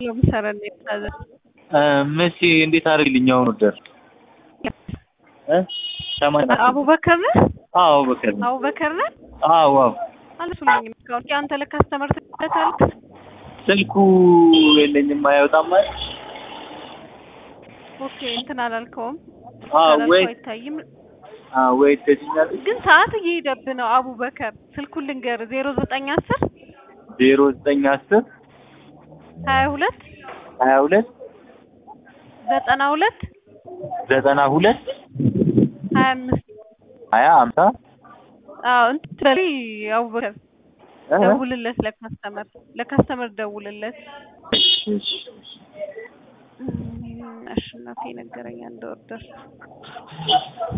ለምሰራ ነው የታዘ መሲ እንዴት አድርግልኝ አሁን ወደር እ ሰማንያ አቡበከር ነህ? አዎ በከር ነው። አቡበከር ነህ? አዎ አዎ አልሱልኝም እስካሁን አንተ ለካስተመር ትልካለህ? ስልኩ የለኝም አይወጣም ማለት ኦኬ እንትን አላልከውም? አዎ ካላልከው ወይ አይታይም። አዎ ወይ ትችኛለሽ ግን ሰዓት እየሄደብህ ነው አቡበከር። ስልኩን ልንገርህ ዜሮ ዘጠኝ አስር ዜሮ ዘጠኝ አስር ሀያ ሁለት ሀያ ሁለት ዘጠና ሁለት ዘጠና ሁለት ሀያ አምስት ሀያ አምሳ አዎ እንትን በላይ አቡበከር እ? ደውልለት ለካስተመር ለካስተመር ደውልለት። እሺ እሺ እም፣ አሸናፊ ነገረኝ አንድ ኦርደር